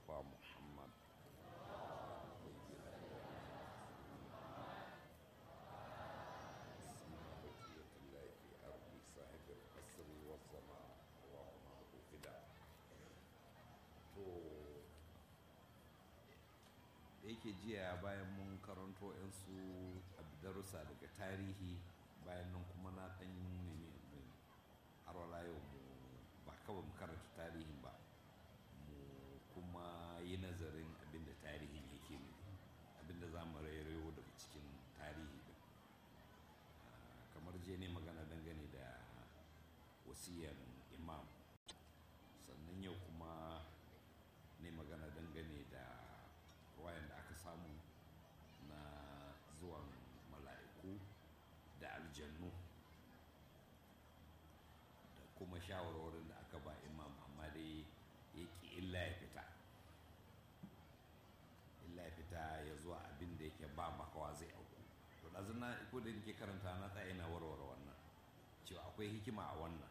المصطفى محمد سيما بقية الله في أرض صاحب القصر والزمان وما فداء to da yake jiya bayan mun karanto yansu darussa daga tarihi bayan nan kuma na ɗan nemi har wala yau mu ba kawai mu karanta tarihin ba mu kuma yi nazarin abinda tarihin yake ne abinda za mu rairayo daga cikin tarihi din kamar je ne magana dangane da wasiyan imam sannan yau kuma ne magana dangane da wayan da aka samu na zuwan mala'iku da aljannu da kuma shawarwarin da aka ba imam amma dai ya ki illa ya fita illa ya fita ya zuwa abin da yake ba makawa zai auku to da zina ko da nake karanta na tsaye na warware wannan cewa akwai hikima a wannan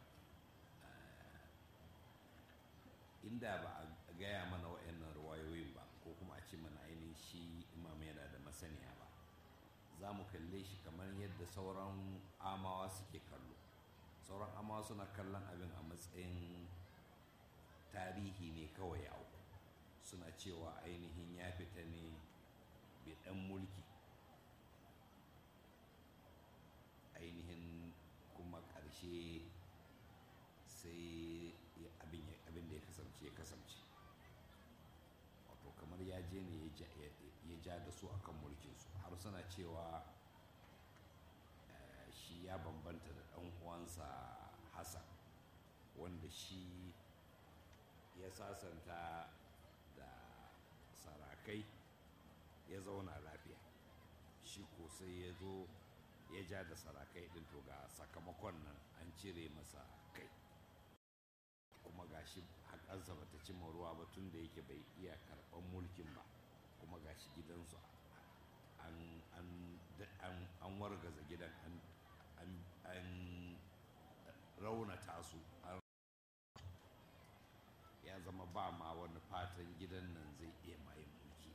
inda ba a gaya mana wa'annan ruwayoyin ba ko kuma a ce mana ainihin shi imam yana da masaniya ba za mu kalle shi kamar yadda sauran amawa suke kallo sauran amawa suna kallon abin a matsayin tarihi ne kawai ya auku suna cewa ainihin ya fita ne bai dan mulki ainihin kuma ƙarshe sai abin da ya kasance ya kasance wato kamar ya je ne ya ja da su akan mulkinsu har suna cewa shi ya bambanta da ɗan uwansa hassan wanda shi ya sasanta da sarakai ya zauna lafiya shi ko sai ya zo ya ja da sarakai ɗin to ga sakamakon nan an cire masa kai kuma gashi haƙarsa ba ta cimma ruwa ba tun da yake bai iya karɓar mulkin ba kuma gashi gidansu an wargaza gidan an raunata su ya zama ba ma wani fatan gidan nan zai iya mayin mulki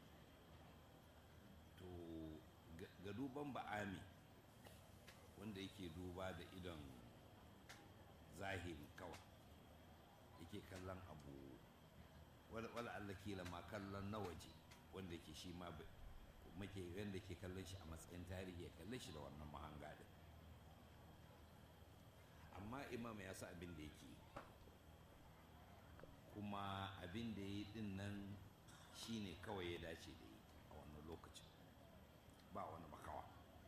to ga duban ba'ami wanda yake duba da idon zahiri kawai yake kallon abu wala Allah kila ma kallon na waje wanda ke shi ma muke wanda ke kallon shi a matsayin tarihi ya kalle shi da wannan mahanga din amma imam ya sa abin da yake kuma abin da ya yi din nan shine kawai ya dace da yi a wannan lokacin ba wani makawa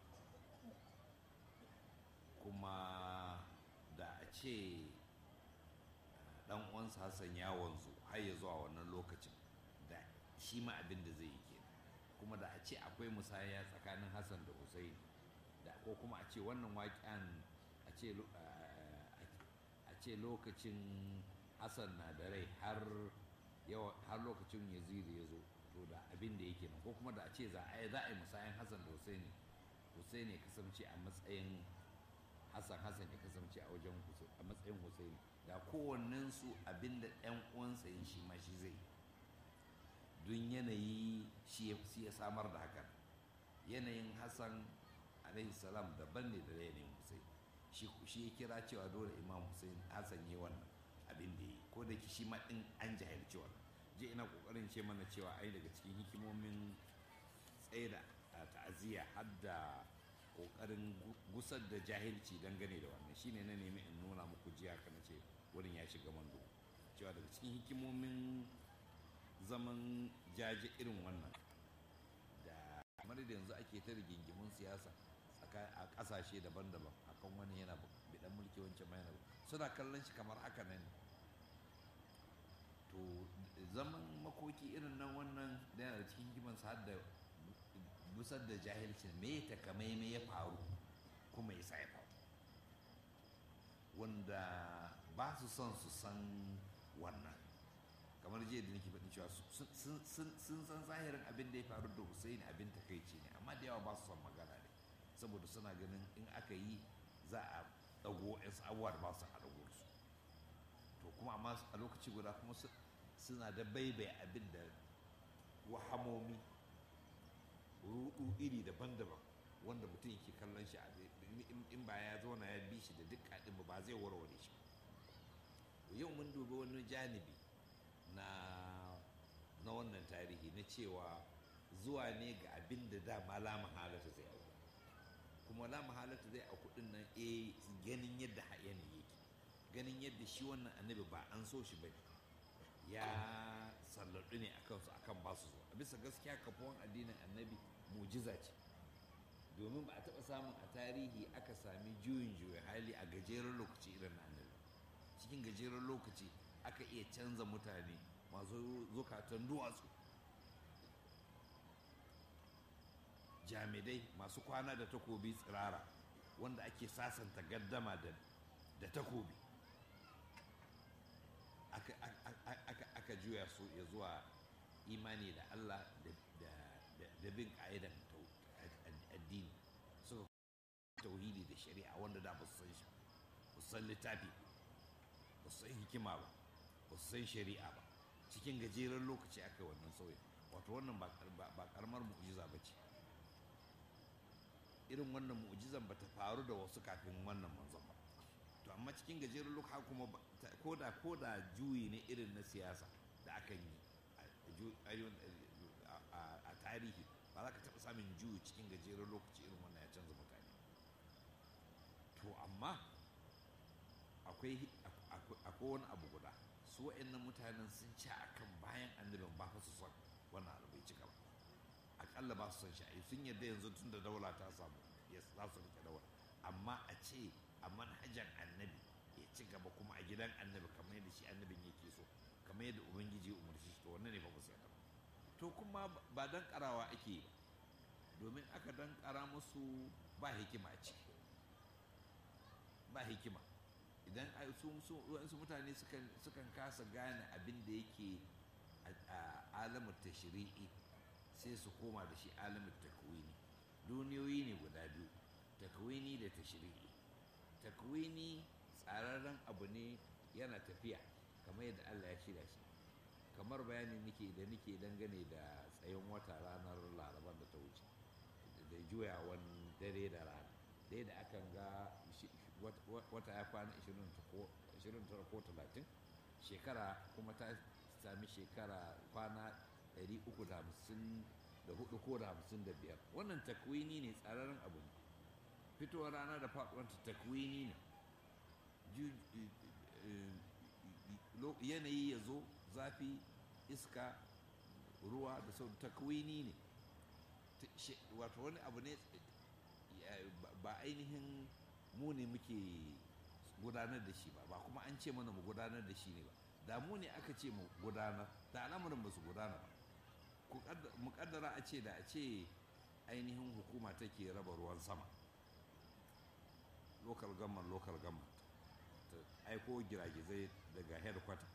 kuma da a ce dan uwansa hassan ya wanzu har ya zuwa wannan lokacin da shi ma abin da zai yi ke kuma da a ce akwai musaya tsakanin hassan da husaini da ko kuma a ce wannan waƙen a ce lokacin hassan na da rai har lokacin yazidi ya zo to da abin da yake nan ko kuma da a ce za a yi musayan hassan da husaini husaini ya kasance a matsayin hassan hassan ya kasance a wajen a matsayin husaini da kowannen su abinda ɗan uwansa yin shi ma shi zai don yanayi shi ya samar da hakan yanayin hassan alaihi salam daban ne da yanayin husaini shi ya kira cewa dole imam husaini hassan yi wannan abin da yi ko da shi ma ɗin an jahilci wannan je ina kokarin ce mana cewa ai daga cikin hikimomin tsaida ta'aziyya har da kokarin gusar da jahilci dangane da wannan shine na nemi in nuna muku jiya kana ce wurin ya shiga mando cewa daga cikin hikimomin zaman jaje irin wannan da kamar da yanzu ake ta rigingimun siyasa a kasashe daban-daban akan wani yana bidan mulki wancan mai suna kallon shi kamar haka nan to zaman makoki irin nan wannan da yana da cikin hikimansa har da busar da jahilcin me ta kamai me ya faru kuma ya sa ya faru wanda ba su son su san wannan kamar jiya da nake faɗin cewa sun san zahirin abin da ya faru da Hussein abin takaici ne amma da yawa ba su son magana ne saboda suna ganin in aka yi za a ɗago yan abubuwa da ba su a ɗago su to kuma amma a lokaci guda kuma suna da baibai abin da wahamomi rudu iri daban-daban wanda mutum yake kallon shi in ba ya zauna ya bi shi da duk kaɗin ba zai warware shi yau mun dubi wani janibi na na wannan tarihi na cewa zuwa ne ga abin da dama la mahalata zai auku kuma la mahalata zai auku din nan eh ganin yadda yanayi yake ganin yadda shi wannan annabi ba an so shi bane ya salladu ne akan su akan ba su a bisa gaskiya kafuwan addinin annabi mujiza ce domin ba a taɓa samun a tarihi aka sami juyin juya hali a gajeren lokaci irin na annabi cikin gajeren lokaci aka iya canza mutane masu zukatan duwatsu jami'ai masu kwana da takobi tsirara wanda ake sasanta gaddama da takobi aka juya su ya zuwa imani da Allah da bin ƙa'idan addini suka tauhidi da shari'a wanda da ba su san shi ba su san littafi ba su san hikima ba ba su san shari'a ba cikin gajeren lokaci aka yi wannan sauyin wato wannan ba karamar mu'jiza ba ce irin wannan mu'jizan ba ta faru da wasu kafin wannan manzon ba to amma cikin gajeren lokaci kuma koda koda juyi ne irin na siyasa da akan yi a tarihi ba za ka taɓa samun juyi cikin gajeren lokaci irin wannan ya canza mutane to amma akwai wani abu guda su wa'annan mutanen sun ci akan bayan annabin ba fa su son wannan abu bai cika ba akalla ba su son shi sun yadda yanzu tun da daula ta samu ya za su rike daula amma a ce a manhajan annabi ya ci gaba kuma a gidan annabi kamar yadda shi annabin yake so kamar yadda ubangiji ya umarci shi to wannan ne ba musu yadda to kuma ba dan karawa ake yi domin aka dan kara musu ba hikima a ciki ba hikima idan su mutane sukan kasa gane abin da yake a alamar tashri'i sai su koma da shi alamar takwini duniyoyi ne guda biyu takwini da tashri'i takwini tsararren abu ne yana tafiya kamar yadda Allah ya shirya shi kamar bayanin nake da nake dangane da tsayin wata ranar larabar da ta wuce da juyawan dare da rana da yadda akan ga wata ya kwana 29 ko 30 shekara kuma ta sami shekara kwana 354 ko da 55 wannan takwini ne tsararren abu ne fitowar rana da faɗuwanta takwini ne yanayi ya zo zafi iska ruwa da sau takwini ne wato wani abu ne ba ainihin mu ne muke gudanar da shi ba ba kuma an ce mana mu gudanar da shi ne ba da mu ne aka ce mu gudanar da al'amuran ba su gudana ba mu kaddara a ce da a ce ainihin hukuma take raba ruwan sama local government local government ta aiko giragizai daga headquarter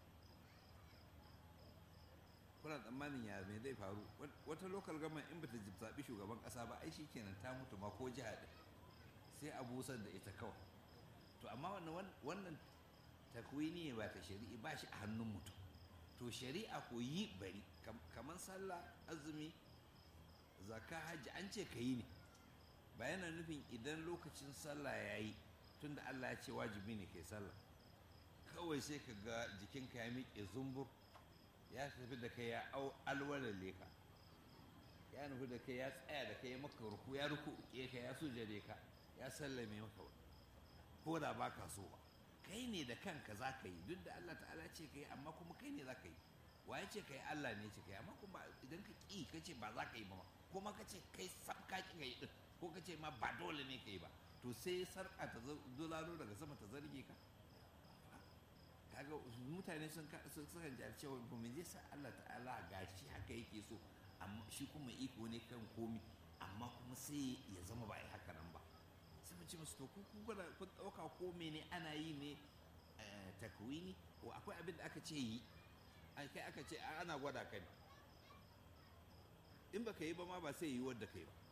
kuna tsammanin ya mai zai faru wata local government in bata zaɓi shugaban ƙasa ba ai kenan ta mutu ma ko jiha ɗin sai a busar da ita kawai to amma wannan takwini ne ba ta shari'i ba shi a hannun mutum to shari'a ko yi bari kamar sallah azumi zaka hajji an ce ka yi ne ba yana nufin idan lokacin sallah ya yi tunda Allah ya ce wajibi ne kai sallah kawai sai ka ga jikinka ya miƙe zumbur ya tafi da kai ya alwalalle ka ya nufi da kai ya tsaya da kai maka ruku ya ruku ka ya sujade ka ya sallame maka ko da ba ka so ba kai ne da kanka za ka yi duk da Allah ta'ala ce ka yi amma kuma kai ne za ka yi waye ce ka yi Allah ne ce ka yi amma kuma idan ka ƙi ka ce ba za ka yi ba kuma ka ce kai sam ka ƙi ka yi ɗin ko ka ce ma ba dole ne ka yi ba to sai sarƙa ta dolaro daga sama ta zarge ka kaga mutane sun sukan ji cewa ba me zai sa Allah ta'ala gashi haka yake so amma shi kuma iko ne kan komi amma kuma sai ya zama ba a yi haka nan ba sai mu ce musu to ku kuna kun dauka ko ne ana yi ne takwini ko akwai abin da aka ce yi kai aka ce ana gwada ka ne in baka yi ba ma ba sai yi wadda kai ba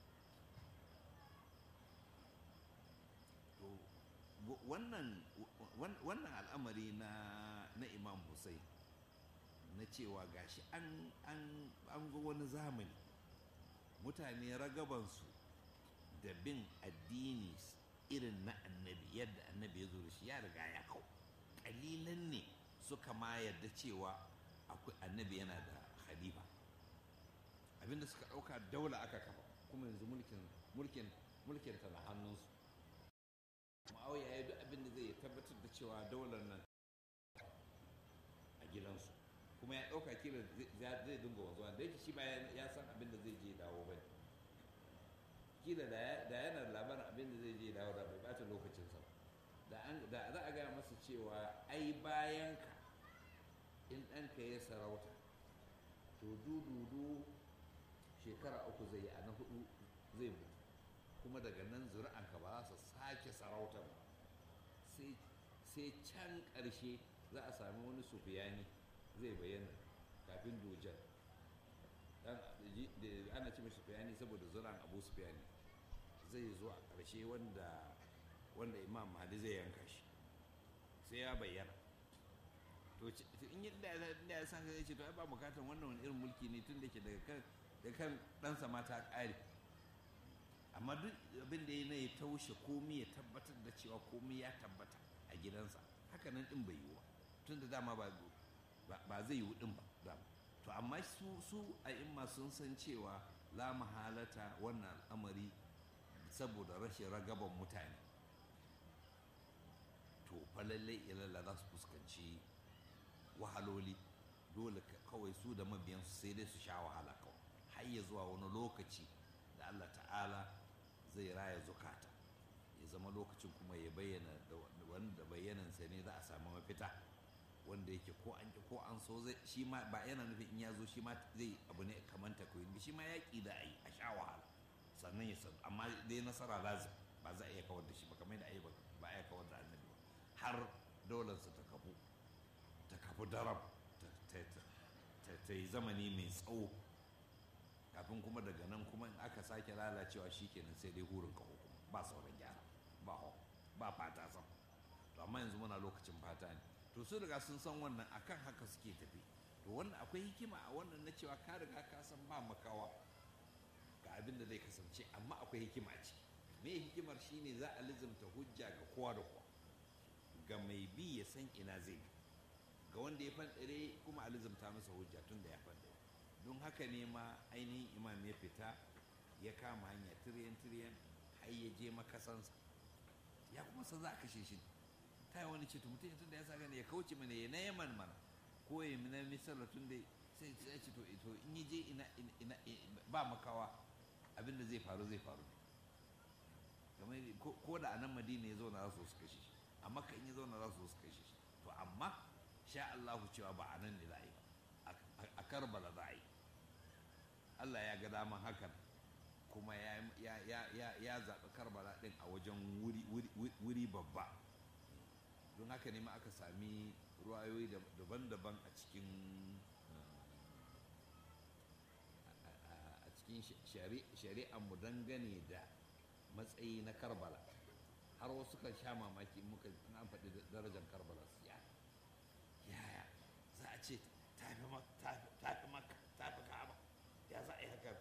to wannan wannan al'amari na na imam hussein na cewa gashi an an an ga wani zamani mutane ragabansu da bin addini irin na annabi yadda annabi ya zo da shi ya riga ya kau kalilan ne suka ma yarda cewa akwai annabi yana da khalifa abinda suka ɗauka daula aka kafa kuma yanzu mulkin mulkin mulkin ta na hannunsu ma'auya ya yi duk abin da zai tabbatar da cewa daular nan a gidansu kuma ya ɗauka kila zai dinga wanzuwa da yake shi ba ya san abin da zai je dawo ba kila da yana da labarin abin da zai je dawo da bai bata lokacinsa da za a gaya masa cewa ai bayan ka in ɗanka ya sarauta to dududu shekara uku zai yi a na hudu zai mutu kuma daga nan zuri'anka ba za su sake sarautar ba sai can ƙarshe za a sami wani sufiyani zai bayyana kafin dojar ana ce mai sufiyani saboda zuri'an abu sufiyani zai zo a ƙarshe wanda wanda imam mahdi zai yanka shi sai ya bayyana to in yi da ya san zai ce to ai ba bukatar wannan wani irin mulki ne tun da ke daga kan da kan ɗansa ma ta ƙare amma duk abin da ya na ya taushe komi ya tabbatar da cewa komi ya tabbata a gidansa haka nan ɗin bai yiwu tun da dama ba zai yiwu ɗin ba dama to amma su su a imma sun san cewa la mahalata wannan al'amari saboda rashin ragaban mutane to fa lallai ilalla za su fuskanci wahaloli dole kawai su da mabiyansu sai dai su sha wahala kawai har ya zuwa wani lokaci da Allah ta'ala zai raya zukata ya zama lokacin kuma ya bayyana wanda bayyanansa ne za a samu mafita wanda yake ko an ko an so zai shi ma ba yana nufin in ya zo shi ma zai abu ne kamar takoyin shi ma yaƙi da a yi a sha wahala sannan ya san amma dai nasara lazim ba za a iya kawar da shi ba kamar yadda ayi ba a iya kawar da annabi ba har daularsa ta kafu ta kafu darab ta yi zamani mai tsawo kafin kuma daga nan kuma in aka sake lalacewa shikenan sai dai hurin kaho kuma ba sauran gyara ba ho ba fata sam to amma yanzu muna lokacin fata ne to su riga sun san wannan akan haka suke tafi to wannan akwai hikima a wannan na cewa ka riga ka san ba makawa ga abin da zai kasance amma akwai hikima a ciki me hikimar shine za a lizimta hujja ga kowa da kowa ga mai bi ya san ina zai bi ga wanda ya fanɗare kuma a lizimta masa hujja tun da ya fanɗare don haka ne ma ainihin imam ya fita ya kama hanya tiriyan tiriyan har ya je makasansa ya kuma san za a kashe shi ta yi wani ce to mutum tun da ya sa gani ya kauce mana ya na yaman mana ko ya na misala tun da sai ya ce to in yi je ina ba makawa abin da zai faru zai faru kamar ko da a nan madina ya zauna za su su kashe shi amma kan ya zauna za su su kashe shi to amma sha Allahu cewa ba a nan ne za a yi ba a karbala za a yi Allah ya ga daman hakan kuma ya zaɓi karbala ɗin a wajen wuri babba don haka ne ma aka sami ruwayoyi daban-daban a cikin a cikin shari'ar mu dangane da matsayi na karbala har wasu kan sha mamaki muka an faɗi darajar karbala su ya yaya za a ce tafi maka tafi ka'aba ya za a yi haka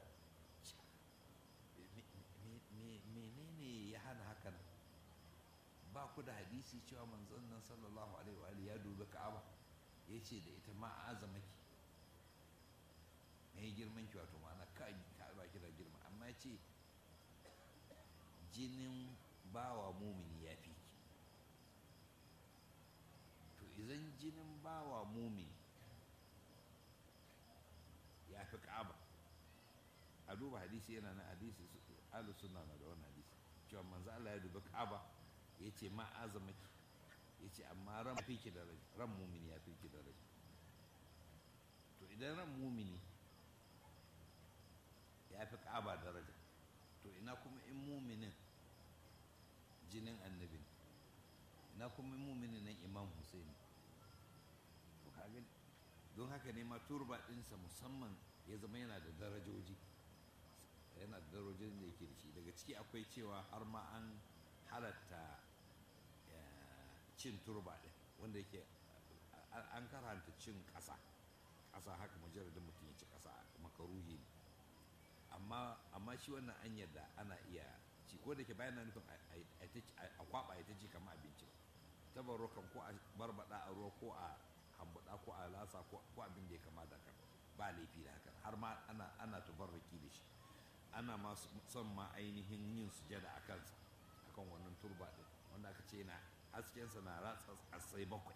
menene ya hana hakan ba ku da hadisi cewa manzon nan sallallahu alaihi wa ya dubi ka'aba ya ce da ita ma azama ki mai girman ki wato ma'ana ka'aba ki da girma amma ya ce jinin bawa mumini ya fi ki to idan jinin bawa mumini ya fi ka'aba a duba hadisi yana na hadisi alu suna na da wani hadisi cewa manzo Allah ya dubi ka'aba ya ce ma azama ki ya ce amma ran fi ki daraja ran mumini ya fi ki daraja to idan ran mumini ya fi ka'aba daraja to ina kuma in muminin jinin annabin ina kuma in muminin nan imam husaini to kaga don haka ne ma turba ɗinsa musamman ya zama yana da darajoji yana da darajojin da yake da shi daga ciki akwai cewa har ma an halatta cin turba ɗin wanda yake an karanta cin ƙasa ƙasa haka mujarradin mutum ya ci ƙasa makaruhi ne amma amma shi wannan an yadda ana iya ci ko da ke bayan na nufin a kwaba ya ta ci kamar abinci tabarro kan ko a barbada a ruwa ko a hambuda ko a lasa ko abin da ya kama da kan ba laifi da haka har ma ana ana tubarraki da shi ana ma son ma ainihin yin sujada a kansa akan wannan turba din wanda aka ce na haskensa na ratsa asai bakwai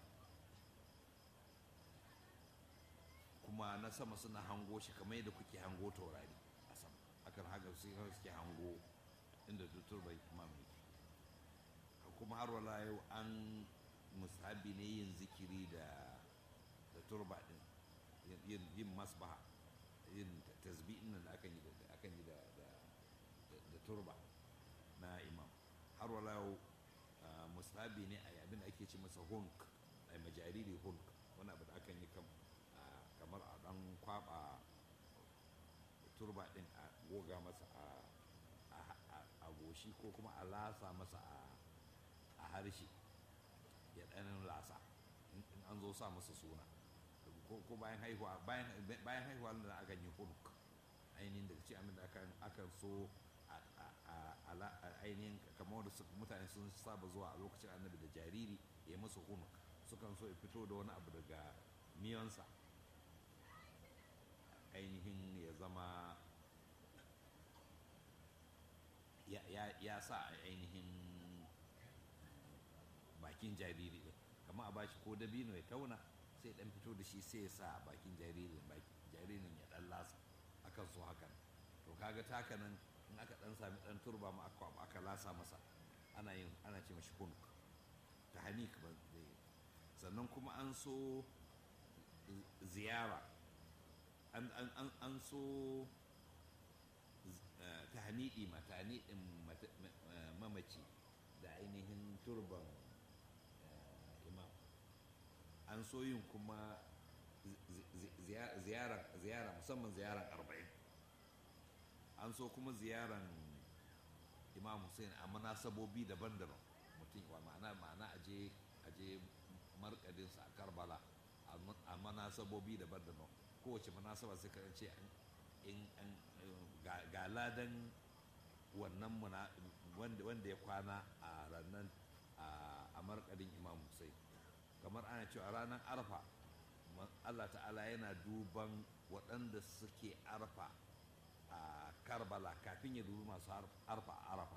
kuma na sama suna hango shi kamar yadda kuke hango taurari a sama akan haka sai suke hango inda turban imam yake kuma har wala yau an musabi ne yin zikiri da da turba din yin yin masbaha yin tasbihin nan da akan yi da akan yi da da turba na imam har wala yau musabi ne a abin da ake ce masa hunk a majariri hunk wani abu da akan yi kamar a dan kwaba turba din a goga masa a goshi ko kuma a lasa masa a harshe ya ɗanin lasa in an zo sa masa suna ko bayan haihuwa bayan haihuwa da akan yi hunuk ainihin daga ci amin da akan so a ainihin kamar da mutane sun saba zuwa a lokacin annabi da jariri ya masa hunuk sukan so ya fito da wani abu daga miyansa ainihin ya zama ya sa a ainihin bakin jariri ɗin kamar a bashi ko dabino ya tauna sai dan fito da shi sai ya sa a bakin jaririn jaririn ya dan lasa akan so hakan to kaga taka nan in aka dan sami dan turba ma aka aka lasa masa ana yin ana ce mashi kunuk ta hanik ba sannan kuma an so ziyara an so tahnidi ma tahnidin mamaci da ainihin turban imam an so yin kuma ziyara musamman ziyaran arba'in an so kuma ziyaran imam hussein a manasabobi daban-daban mutum wa ma'ana ma'ana aje aje markadinsa a karbala a manasabobi daban-daban kowace munasaba sai ka ce in ga ladan wannan wanda ya kwana a ranar a markadin imam Hussein kamar ana cewa ranar arfa Allah ta'ala yana duban waɗanda suke arfa a karbala kafin ya dubi masu arfa a arafa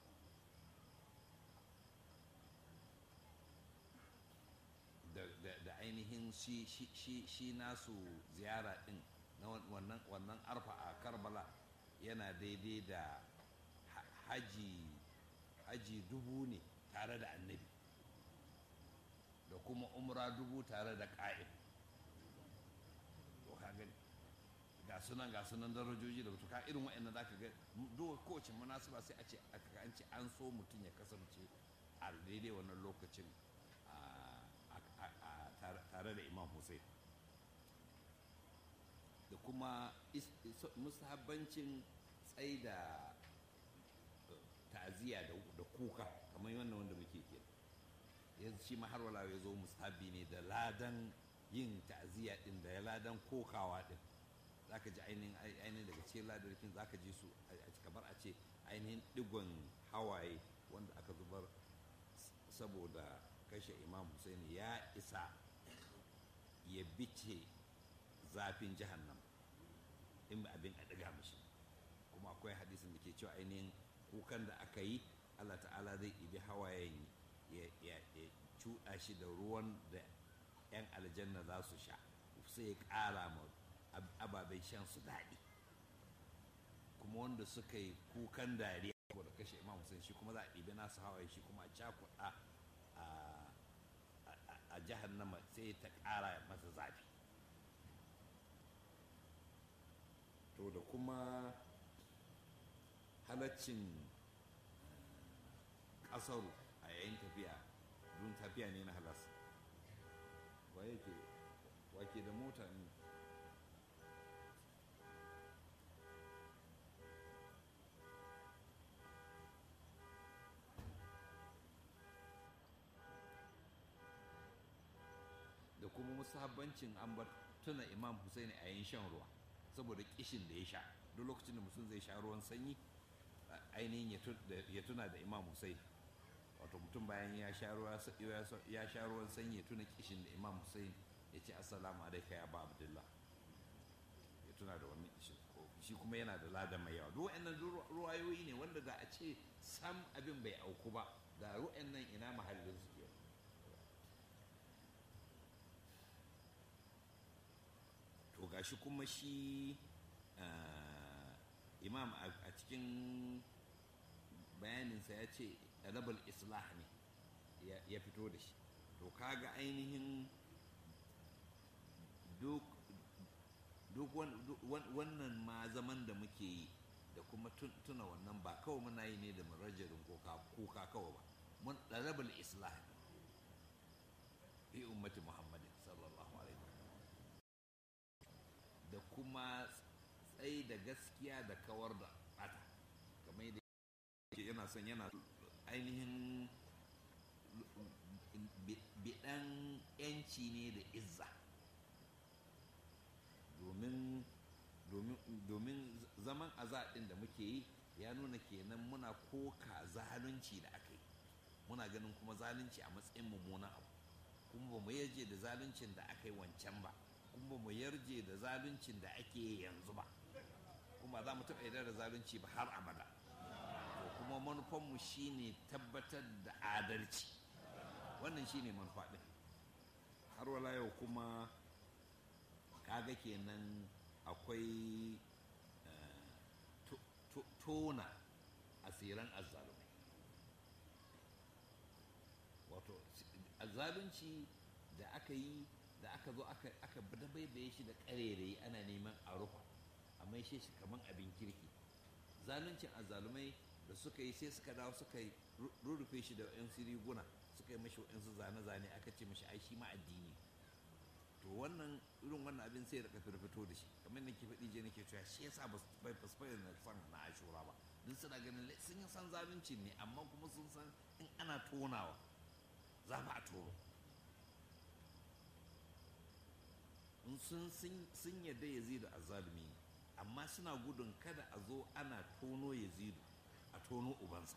da ainihin shi nasu ziyara din na wannan arfa a karbala yana daidai da haji haji dubu ne tare da annabi da kuma umra dubu tare da ƙa'im to ka gani ga sunan ga sunan darajoji da ka irin wa'annan zaka ga duk kowace munasaba sai a ce an ce an so mutum ya kasance a daidai wannan lokacin tare da imam hussein da kuma musahabbancin tsai da ta'aziyya da kuka kamar wannan wanda muke ke yanzu shi har wala ya zo musahabi ne da ladan yin ta'aziyya din da ya ladan kokawa din zaka ji ainihin ainihin daga cikin ladarkin zaka ji su kamar a ce ainihin digon hawaye wanda aka zubar saboda kashe imam Hussein ya isa ya bice zafin jahannam in abin a ɗiga mashi kuma akwai hadisin da ke cewa ainihin kukan da aka yi allah ta'ala zai ibi hawayen ya cuɗa shi da ruwan da 'yan aljanna za su sha sai ya ƙara ma ababen shan su daɗi kuma wanda suka yi kukan dariya saboda kashe imam Hussein shi kuma za a ɗibi nasu hawaye shi kuma a cakuɗa a jahannama sai ta ƙara masa zafi to da kuma halaccin ƙasaru a yayin tafiya don tafiya ne na halas wa yake wake da mota ne da kuma musabbancin an bar tuna imam husaini a yin shan ruwa saboda kishin da ya sha duk lokacin da mutum zai sha ruwan sanyi ainihin ya tuna da imam husaini wato mutum bayan ya sha ruwan sanyi ya tuna kishin da imam husaini ya ce assalamu alaika ya ba abdullah ya tuna da wannan kishin shi kuma yana da lada mai yawa duk wa'annan ruwayoyi ne wanda da a ce sam abin bai auku ba da wa'annan ina mahallin su ke to gashi kuma shi imam a cikin bayaninsa ya ce rabal islah ne ya fito da shi to kaga ainihin duk wannan ma zaman da muke yi da kuma tuna wannan ba kawai muna yi ne da marajarin kuka kawai ba mun rabal islah ne fi ummati muhammadin sallallahu alaihi da kuma tsaye da gaskiya da kawar da bata kamar yadda yana son yana ainihin bidan yanci ne da izza domin zaman azaɗin da muke yi ya nuna kenan muna koka zalunci da aka yi muna ganin kuma zalunci a matsayin mummunan abu kuma ba mu yarje da zaluncin da aka yi wancan ba kuma ba mu yarje da zaluncin da ake yanzu ba kuma za mu taɓa yarda da zalunci ba har abada to kuma manufanmu shine tabbatar da adalci wannan shine manufa ɗin har wala yau kuma kaga kenan akwai tona asiran azzalumai wato zalunci da aka yi da aka zo aka dabaibaye shi da ƙarerayi ana neman a rufa a maishe shi kamar abin kirki zaluncin azzalumai da suka yi sai suka dawo suka rurrufe shi da wa'yansu riguna suka yi mashi wa'yansu zane-zane aka ce mashi ai shi ma addini to wannan irin wannan abin sai rika firfito da shi kamar nake faɗi je nake cewa shi yasa bai fasfai na san na ashura ba duk suna ganin sun yi san zalunci ne amma kuma sun san in ana tonawa za ba a tono sun sun yadda yazidu azzalumi ne amma suna gudun kada a zo ana tono yazidu a tono ubansa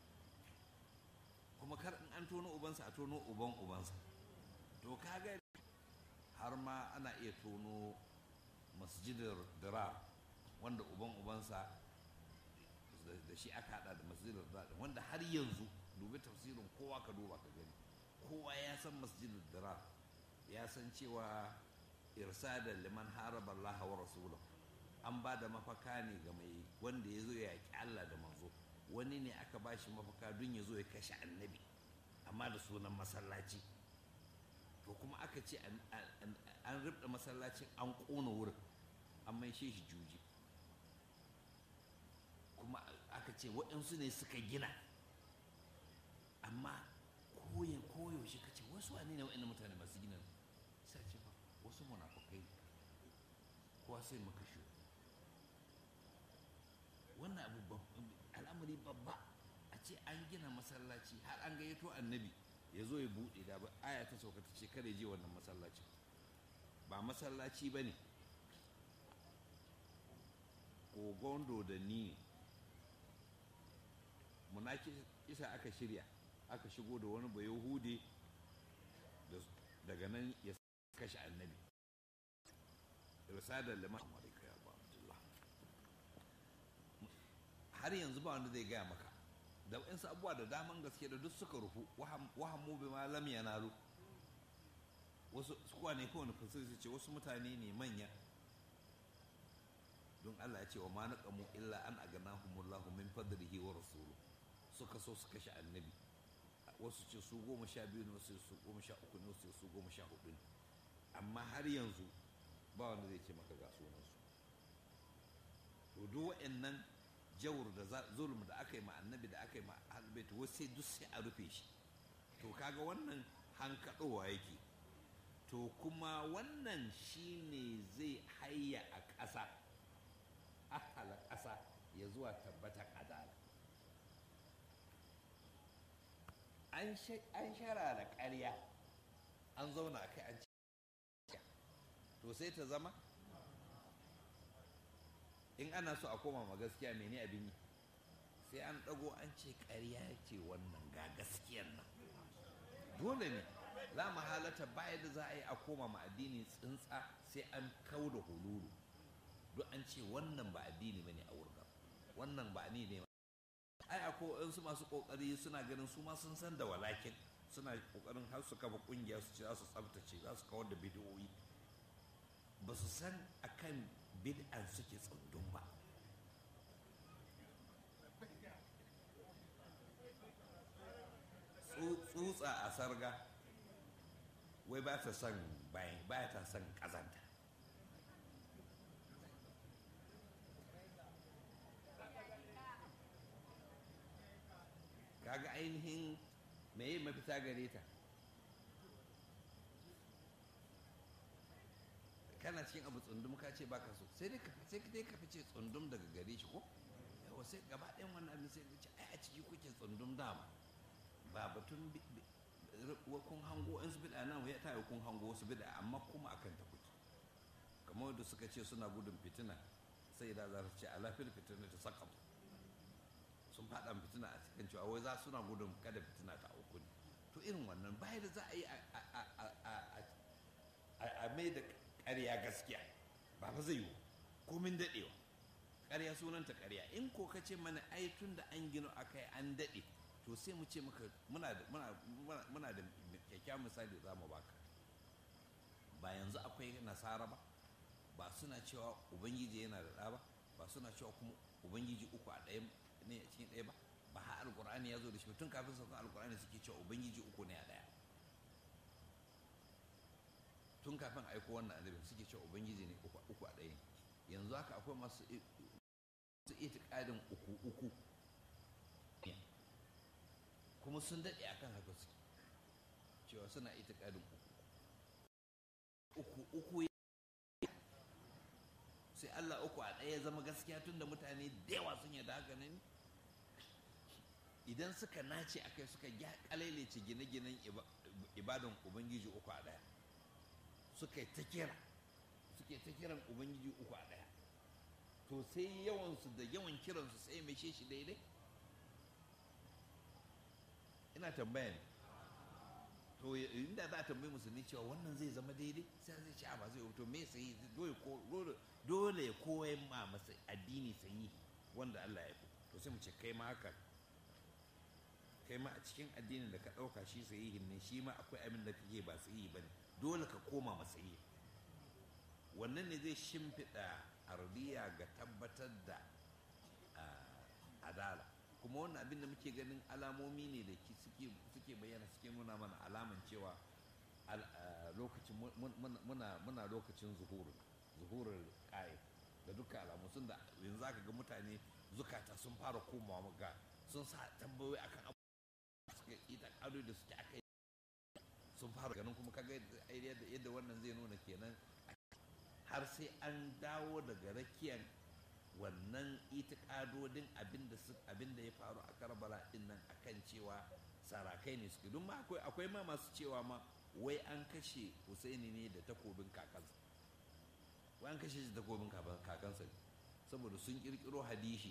kuma kar in an tono ubansa a tono uban ubansa to kaga har ma ana iya tono masjidar dira wanda uban ubansa da shi aka hada da masjidar dira wanda har yanzu dubi tafsirin kowa ka duba ka gani kowa ya san masjidar dira ya san cewa irsada liman haraba Allah wa rasulahu an ba da mafaka ne ga mai wanda ya zo ya yaƙi Allah da manzo wani ne aka ba shi mafaka don ya zo ya kashe annabi amma da sunan masallaci to kuma aka ce an ribda masallacin an ƙona wurin an maishe shi juji kuma aka ce waɗansu ne suka gina amma koyin koyaushe ka ce wasu wane ne waɗannan mutane masu gina sai ce ba wasu munafukai kowa sai maka shi wannan abu al'amari babba a ce an gina masallaci har an gayyato annabi ya zo ya buɗe da ba aya ta sauka ta ce kada je wannan masallaci ba masallaci ba ne kogon da ni muna isa aka shirya aka shigo da wani bai hude daga nan ya kashe annabi risadar liman amurka ya ba abdullah har yanzu ba wanda zai gaya maka da waɗansu abubuwa da daman gaske da duk suka rufu wahammu bi ma lam yanalu wasu suwa ne kowane fasir su ce wasu mutane ne manya don Allah ya ce wa ma naqamu illa an aganahumullahu min fadlihi wa rasulu suka so su kashe annabi wasu ce su goma sha biyu ne wasu su goma sha uku ne wasu su goma sha hudu ne amma har yanzu ba wanda zai ce maka ga sunansu to duk wa'annan jawur da zulm da aka yi ma annabi da aka yi ma albait wasu sai duk sai a rufe shi to kaga wannan hankaɗowa yake to kuma wannan shine zai hayya a ƙasa ahala ƙasa ya zuwa tabbatar adala an shara da ƙarya an zauna a kai an ce to sai ta zama in ana so a koma ma gaskiya mene abin yi sai an ɗago an ce ƙarya ce wannan ga gaskiyan nan dole ne za mu halata baya da za a yi a koma ma addini tsintsa sai an kau da hululu duk an ce wannan ba addini bane a wurin wannan ba ni ne ai akwai su masu kokari suna ganin su ma sun san da walakin suna kokarin har su kafa kungiya su ce za su tsabtace za su kawar da bidiyoyi ba su san akan bid'an suke tsundun ba tsutsa a sarga wai ba ta son bayan ba ta son kazanta kaga ainihin meye mafita gare ta kana cikin abu tsundum ka ce baka so sai dai ka sai dai ka fice tsundum daga gare shi ko yawa sai gaba ɗayan wannan abin sai ka ce ai a ciki kuke tsundum dama ba batun kun hango in su bida nan ya tayi kun hango su bida amma kuma akan ta kuke kamar da suka ce suna gudun fitina sai da za su ce a lafiyar fitina ta saka sun faɗa fitina a cikin cewa wai za suna gudun kada fitina ta auku ne to irin wannan bayan da za a yi a mai da ƙarya gaskiya ba fa zai yi komin daɗewa ƙarya sunanta ƙarya in ko ka ce mana ai tun da an gino a kai an daɗe to sai mu ce maka muna da muna da kyakkyawan misali za mu baka ba yanzu akwai nasara ba ba suna cewa ubangiji yana da ɗa ba ba suna cewa kuma ubangiji uku a ɗaya ne a cikin ɗaya ba ba har alƙur'ani ya zo da shi tun kafin saukan alƙur'ani suke cewa ubangiji uku ne a ɗaya tun kafin aiko wannan annabin suke cewa ubangiji ne uku a ɗaya yanzu haka akwai masu itikadin uku uku kuma sun daɗe akan haka suke cewa suna itikadin uku uku uku sai Allah uku a ɗaya zama gaskiya tun da mutane da yawa sun yadda haka ne idan suka nace a kai suka kalailace gine-ginen ibadan ubangiji uku a ɗaya suka ta kira suke ta kiran ubangiji uku a ɗaya to sai yawansu da yawan kiransu sai mai shi daidai ina tambaya ne to inda za a tambayi musulmi cewa wannan zai zama daidai sai zai ce a ba zai to me sai dole ya koya ma masa addini sayi wanda Allah ya fi to sai mu ce kai ma haka kai ma a cikin addinin da ka ɗauka shi sahihin ne shi ma akwai abin da kake ba sahihi ba ne dole ka koma masa yi wannan ne zai shimfiɗa ardiya ga tabbatar da adala kuma wannan abin da muke ganin alamomi ne da suke bayyana suke nuna mana alaman cewa lokacin muna lokacin zuhuru zuhurar ƙa'id da dukkan alamu sun da yanzu aka ga mutane zukata sun fara komawa ga sun sa tambayoyi akan abu suka ita ƙado da suke aka sun fara ganin kuma kaga yadda wannan zai nuna kenan har sai an dawo daga rakiyan wannan itikadodin abin da ya faru a karbala din nan akan cewa sarakai ne suke don ma akwai ma masu cewa ma wai an kashe husaini ne da takobin kakansa wai an kashe shi da takobin kakansa ne saboda sun kirkiro hadishi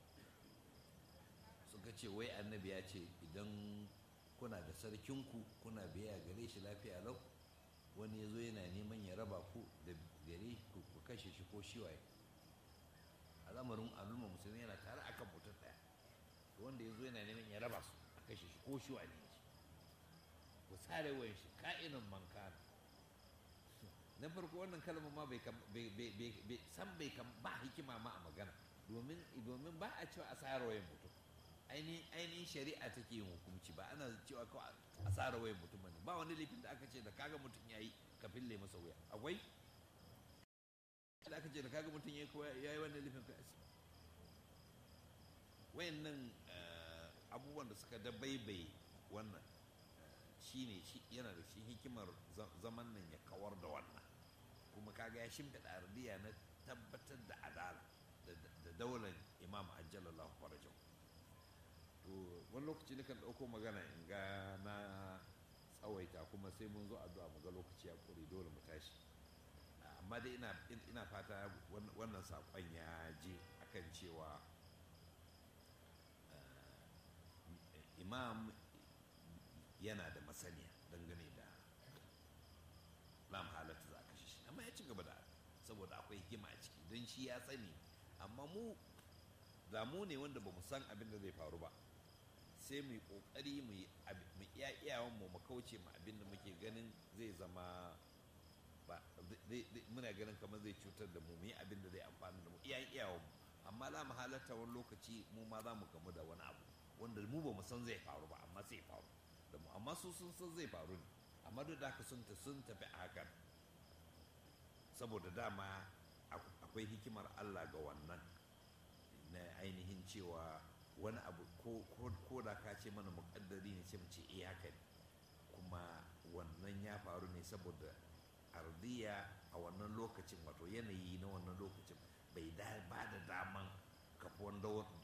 suka ce wai annabi ya ce idan kuna da sarkinku kuna biya gare shi lafiya lau wani ya zo yana neman ya raba ku da gare ku ku kashe shi ko shiwaye al'amarin al'umma musulmi yana tare akan mutum ɗaya wanda ya zo yana neman ya raba su a kashe shi ko shiwa ne shi ku sare wayan shi ka'inin manka na farko wannan kalmar ma bai san bai ba hikima ma a magana domin domin ba a cewa a sare wayan mutum ainihin shari'a take yin hukunci ba ana cewa kawai a tsara wayan mutum ne ba wani laifin da aka ce da kaga mutum ya yi ka fille masa wuya akwai da aka ce da kaga mutum ya yi wannan laifin ka asi wayannan abubuwan da suka dabaibai wannan shine shi yana da shi hikimar zaman nan ya kawar da wannan kuma kaga ya shimfiɗa ardiya na tabbatar da adala da daular imam ajjalallahu farajahu to wani lokaci na kan ɗauko magana in ga na tsawaita kuma sai mun zo addu'a mu ga lokaci ya ƙure dole mu tashi amma dai ina ina fata wannan saƙon ya je akan cewa imam yana da masaniya dangane da lam halatta za a kashe shi amma ya ci gaba da saboda akwai hikima a ciki don shi ya sani amma mu da mu ne wanda ba mu san abin da zai faru ba sai mu yi kokari mu iya iyawan mu mu kauce mu abin da muke ganin zai zama ba muna ganin kamar zai cutar da mu mu yi abin da zai amfani da mu iya iyawan mu amma za mu halatta wani lokaci mu ma za mu gamu da wani abu wanda mu ba mu san zai faru ba amma zai faru da mu amma su sun san zai faru ne amma duk da haka sun sun tafi a hakan saboda dama akwai hikimar Allah ga wannan na ainihin cewa wani abu ko da ka ce mana muƙaddari ne ce mu ce eh haka ne kuma wannan ya faru ne saboda ardiya a wannan lokacin wato yanayi na wannan lokacin bai ba da daman kafuwan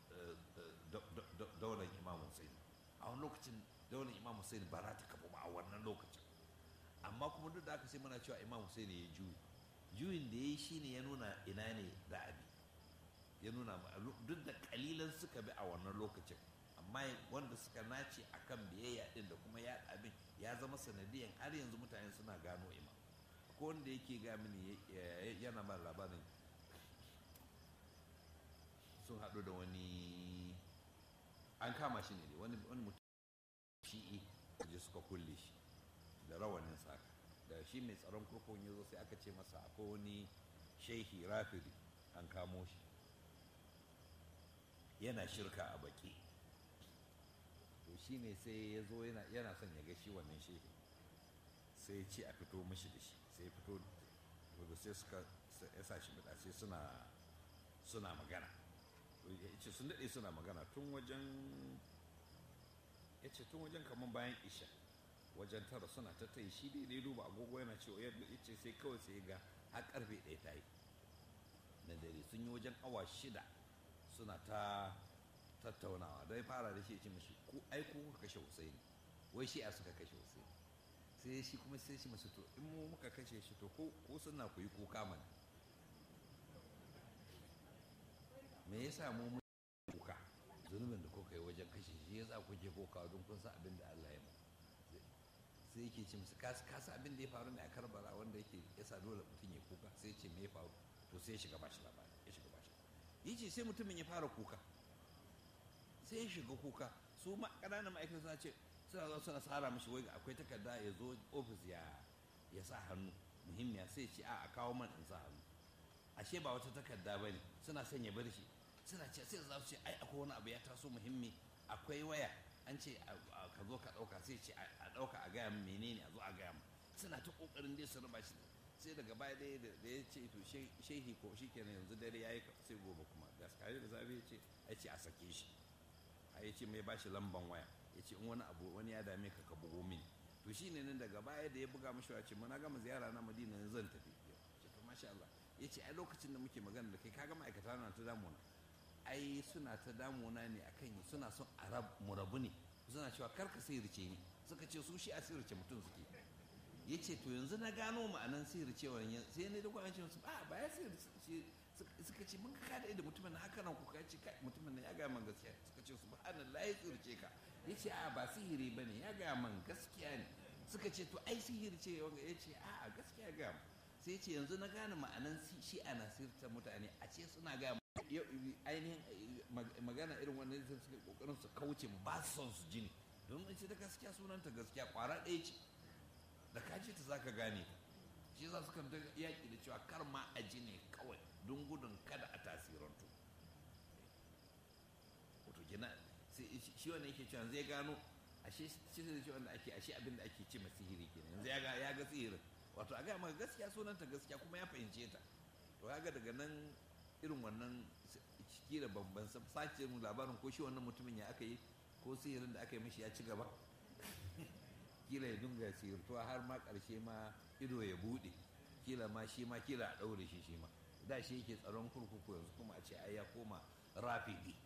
daular imam Hussein a wani lokacin daular imam Hussein ba za ta kafu ba a wannan lokacin amma kuma duk da aka sai muna cewa imam Hussein ya juyi juyin da ya yi shine ya nuna ina ne da abi ya nuna duk da kalilan suka bi a wannan lokacin amma wanda suka nace akan biyayya din da kuma ya abin ya zama sanadiyan har yanzu mutane suna gano imam ko wanda yake ga mini yana ba labarin sun haɗu da wani an kama shi ne wani mutum shi'i je suka kulle shi da rawanin saka da shi mai tsaron kurkun ya zo sai aka ce masa akwai wani shehi rafiri an kamo shi yana shirka a baki to shi ne sai ya zo yana son ya ga shi wannan shehi sai ya ce a fito mashi da shi sai fito da sai suka ya sa shi bida sai suna suna magana ya ce sun daɗe suna magana tun wajen ya ce tun wajen kamar bayan isha wajen tara suna ta tai shi dai dai duba agogo yana cewa yadda ya ce sai kawai sai ga har karfe ɗaya ta yi na dare sun yi wajen awa shida suna ta tattaunawa don fara da shi ya ce mashi ku ai ku kuka kashe Husaini wai shi a suka kashe Husaini sai shi kuma sai shi masu to in mu muka kashe shi to ko suna ku yi kuka mana me yasa mu mu kuka zunubin da kuka yi wajen kashe shi yasa kuke kuka don kun san abin da Allah ya mu sai yake ce musu kasa abin da ya faru ne a karbala wanda yake yasa dole mutum ya kuka sai ce me ya faru to sai ya shiga bashi labari ya shiga bashi yace sai mutumin ya fara kuka sai ya shiga kuka su ma ƙananan ma'aikata suna ce suna zo suna tsara mishi wai akwai takarda ya zo ofis ya ya sa hannu muhimmiya sai ce a a kawo man in sa hannu ashe ba wata takarda bane suna son ya bar shi suna ce sai za su ce ai akwai wani abu ya taso muhimmi akwai waya an ce ka zo ka ɗauka sai ce a ɗauka a gaya menene a zo a gaya suna ta ƙoƙarin dai su raba shi sai daga baya dai da ya ce to shehi ko shi kenan yanzu dare ya yi sai gobe kuma da kare da zafi ya ce ya ce a sake shi a ya ce mai ba shi lamban waya ya ce in wani abu wani ya dame ka ka bugo mini to shi ne nan daga baya da ya buga mashi ya ce mana gama ziyara na madina zan tafi ce to masha Allah ya ce ai lokacin da muke magana da kai kaga ma'aikata na ta damuna ai suna ta damuna ne akan suna son a mu rabu ne suna cewa kar ka sihirce ni suka ce su shi a sihirce mutum suke ya ce to yanzu na gano ma'anan sihircewa sai ne da kwanan ce musu ba ba ya sihirce suka ce mun ka da mutumin na haka nan kuka ce kai mutumin na ya ga man gaskiya suka ce subhanallah ya sihirce ka ya ce a ba sihiri ba ne ya ga man gaskiya ne suka ce to ai sihiri ce wanga ya ce a gaskiya ga mu sai ce yanzu na gane ma'anan shi ana sirta mutane a ce suna ga ainihin magana irin wannan da suke kokarin su kauce ba su son su jini don ita da gaskiya sunanta gaskiya kwara ɗaya ce da ka ce ta zaka gane shi za su kan ta yaƙi da cewa kar ma a ji ne kawai don gudun kada a tasirantu wato gina shi wanda yake cewa zai gano ashe shi da shi wanda ake ashe abin da ake ce ma sihiri kenan yanzu ya ga ya ga sihirin wato a ga maka gaskiya sunanta gaskiya kuma ya fahimce ta to ya ga daga nan irin wannan kila bamban sace mu labarin ko shi wannan mutumin ya aka yi ko sihirin da aka yi mishi ya ci gaba kila ya dunga sihirtuwa har ma karshe ma ido ya bude kila ma shi ma kila a daure shi shi ma da shi yake tsaron kurkuku yanzu kuma a ce ai ya koma rafidi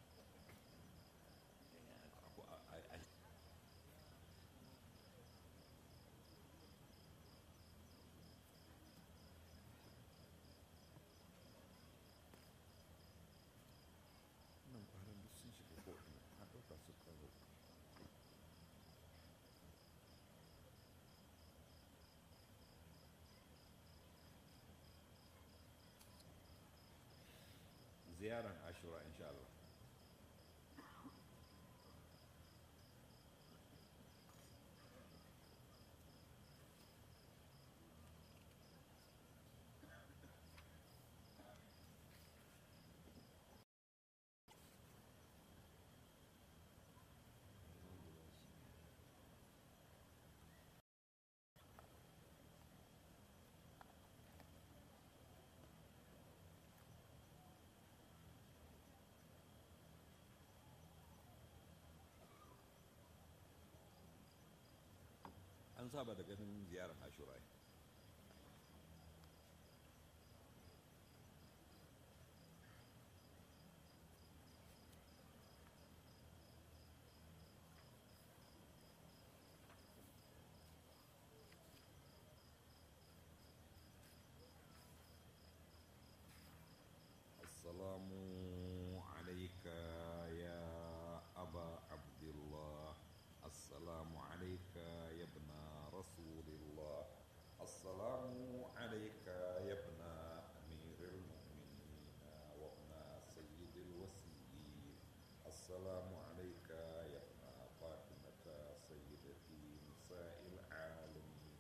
ziyarar ashura insha Allah an saba da ganin ziyarar ashura ai. السلام عليك يا أبا عبد الله السلام عليك يا ابن رسول الله السلام عليك يا ابن أمير المؤمنين وابن سيد الوسيين السلام عليك يا ابن فاطمة سيدتي نساء العالمين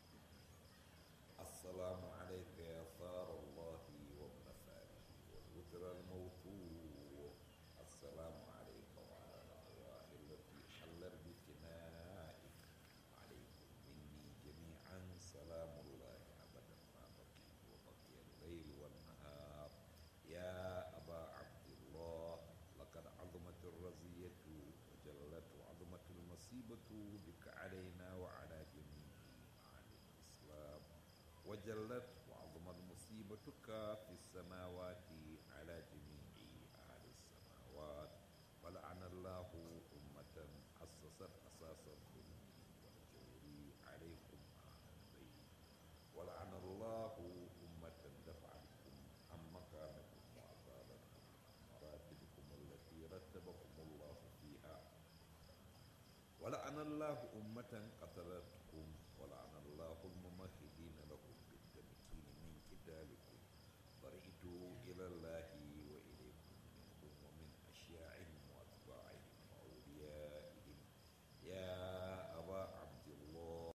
السلام عليك يا ثار الله وابن فاره والوتر الموتور السلام عليك وعلى الأرواح التي حلت بفنائك عليكم مني جميعا سلام الله أبدا ما بقيت وبقي الليل والنهار يا أبا عبد الله لقد عظمت الرزية وجلت وعظمت المصيبة بك علينا وعلى جميع أهل الإسلام وجلت وعظمت مصيبتك في السماوات على جميع أهل السماوات ولعن الله أمة أسست أساس الظلم والجور عليكم أهل البيت ولعن الله أمة دفعتكم عن مكانكم وأزالتكم عن مراتبكم التي رتبكم الله فيها ولعن الله أمة قتلتكم ولعن الله الممهدين لكم بالتمكين من قتالكم برئت إلى الله وإليكم منهم ومن أشياعهم وأتباعهم وأوليائهم يا أبا عبد الله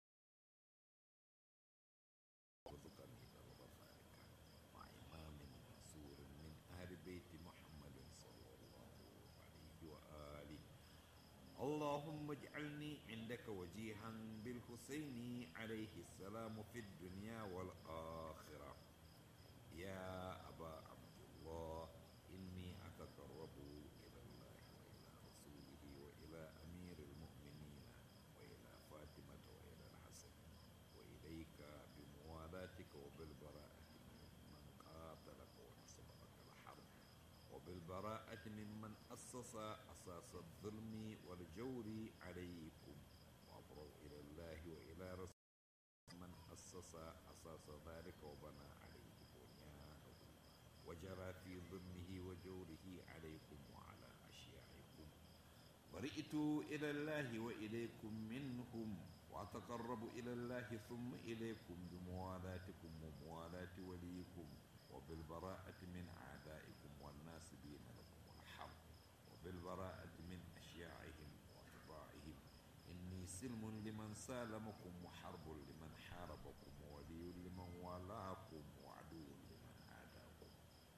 وارزقني درب ذلك مع إمام منصور من أهل بيت محمد صلى الله عليه وآله اللهم اجعلني عندك وجيها بالحسين عليه السلام في الدنيا والآخرة يا أبا عبد الله إني أتقرب إلى الله وإلى رسوله وإلى أمير المؤمنين وإلى فاطمة وإلى الحسن وإليك بموالاتك وبالبراءة ممن قاتلك ونصب لك الحرب وبالبراءة ممن أسس أساس الظلم والجور عليكم وأبرأ إلى الله وإلى رسوله من أسس أساس ذلك وبنى عليه بنيانه وجرى في ظلمه وجوره عليكم وعلى أشياعكم برئت إلى الله وإليكم منهم وأتقرب إلى الله ثم إليكم بموالاتكم وموالاة وليكم وبالبراءة من أعدائكم والناسبين لكم الحرب وبالبراءة من أشياعهم وأتباعهم إني سلم لمن سالمكم وحرب لمن حاربكم وولي لمن والاكم وعدو لمن عاداكم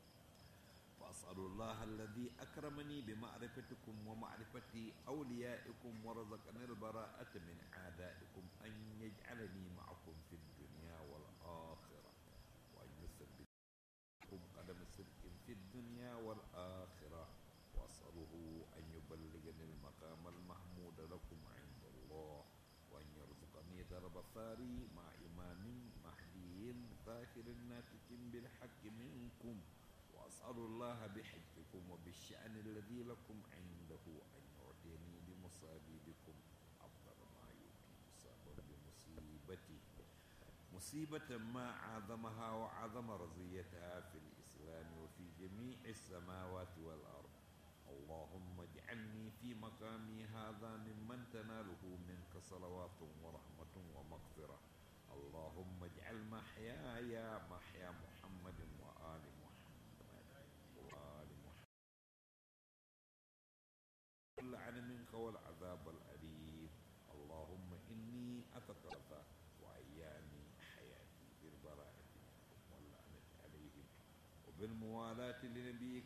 فأسأل الله الذي أكرمني بمعرفتكم ومعرفة أوليائكم ورزقني البراءة من أعدائكم أن يجعلني معكم في الدنيا والآخرة وأن يثبتكم قدم صدق في الدنيا والآخرة وأسأله أن يبلغني المقام المحمود لكم عند الله وأن يرزقني درب ثاري مع إمام مهدي ظاهر ناتج بالحق منكم وأسأل الله بحجكم وبالشأن الذي لكم عنده أن يعطيني بمصابيبكم أفضل ما يؤتي مصابا بمصيبتي مصيبة ما عظمها وعظم رزيتها في الإسلام وفي جميع السماوات والأرض اللهم اجعلني في مقامي هذا ممن تناله منك صلوات ورحمة ومغفرة اللهم اجعل محياي محيا محمد وآل محمد وآل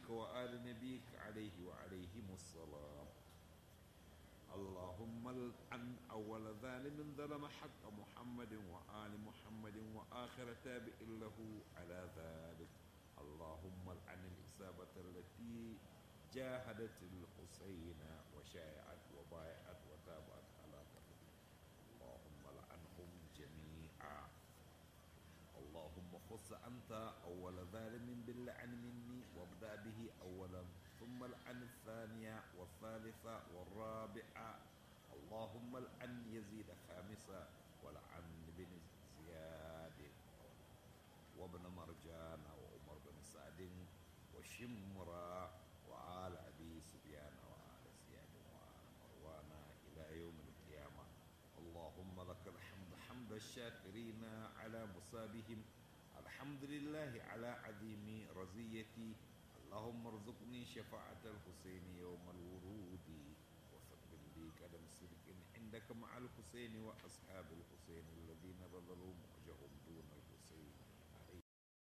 نبيك وآل نبيك عليه وعليهم السلام اللهم العن أول ظالم ظلم حق محمد وآل محمد وآخر تابع له على ذلك اللهم العن الإصابة التي جاهدت الحسين وشايعت وبايعت وتابعت على قتله اللهم لعنهم جميعا اللهم خص أنت أول ظالم باللعن مني وابدأ به أولا ثم العن الثانية والثالثة والرابعة اللهم العن يزيد خامسا ولعن بن زياد وابن مرجان وعمر بن سعد وشمرا وآل أبي سفيان وآل زياد وآل مروان إلى يوم القيامة اللهم لك الحمد حمد الشاكرين على مصابهم الحمد لله على عظيم رزيتي اللهم ارزقني شفاعة الحسين يوم الورود وثبت لي قدم صدق عندك مع الحسين وأصحاب الحسين الذين بذلوا مؤجهم دون الحسين عليه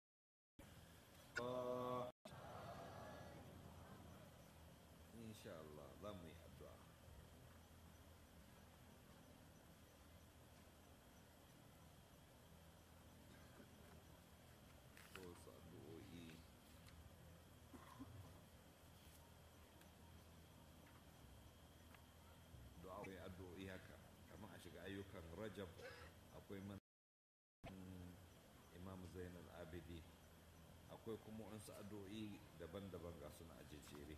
آه. إن شاء الله ضمي الدعاء wasu addu'o'i du'a akwai addu'o'i haka kamar a shiga ayyukan rajab akwai man imam zainal abidi akwai kuma wasu addu'o'i daban-daban ga suna a jejjere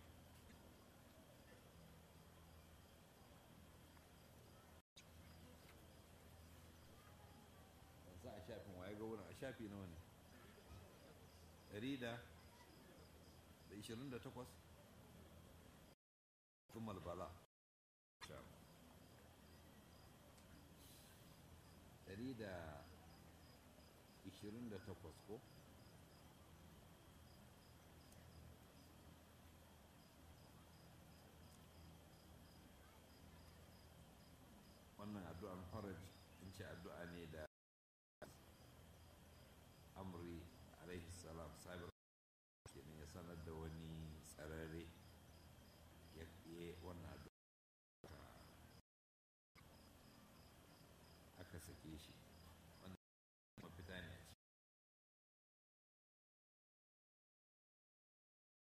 yanzu a shafin waye ga wurin a shafi nawa ne ɗari da da ishirin da takwas tumal bala ɗari da ishirin da takwas ko wannan addu'an faraj in ce addu'a ne da amri alaihi salam sabir